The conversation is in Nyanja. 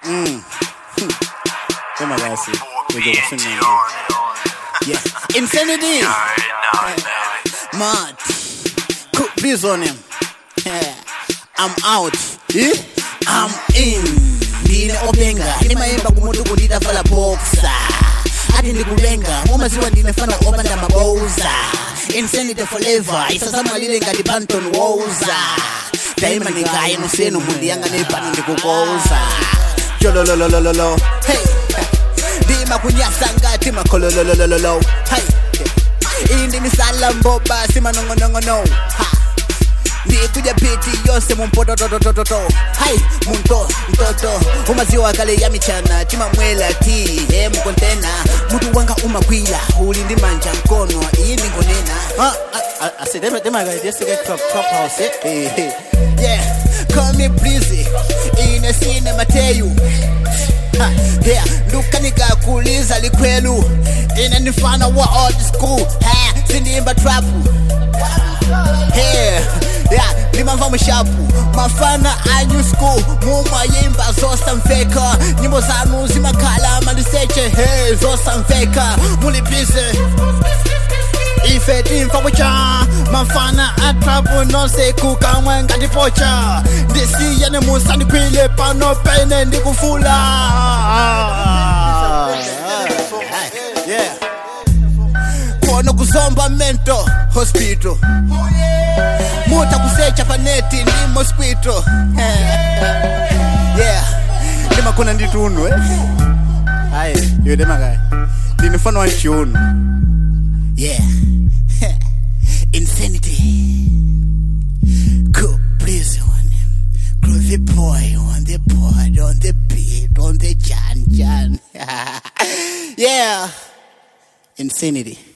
Sema basi. Uje kusema. Yeah. Insanity. Mad. Cook bees on him. Yeah. I'm out. Eh? I'm in. Ndine obenga. Ndimayimba kumuntu kundita fala boxer. ati ndikulenga umaziwa ndinefana opanda maboza insanity forever isasamalile ngati panton woza daima ndingaye nosenu mundi yanga nepano ndikukoza jolololololo hey ndima kunyasa ngati makholololololo hey iyi ndimisala mboba simanongonongono ha ndikuja piti yonse mumpotototototo hai munto mtoto umaziwa kale ya michana timamwela ti he mukontena mutu wanga umagwila uli ndi manja mkono iyi ndingonena yeah call me breezy ine sine mateyu Ha, yeah, ndukanika kuliza likwelu ine nifana wa old school ha, sindimba trapu Hey, yeah, ndimamva mushapu mafana a new school mumayimba zosamveka nyimbo zanu zimakhala maliseche he zosamveka mulibize ife timfa kucha mafana atrapu nonse kukamwe ngatipocha ndisiyane musandikwile pano pene ndikufula yeah. kona kuzomba mento hospital muta kusecha paneti ndi mosquito yeah ndimakona ndituno eh hayi yode makaya ndinifana wa chiuno yeah insanity cool please on him groovy boy on the board on the beat on the jan jan yeah insanity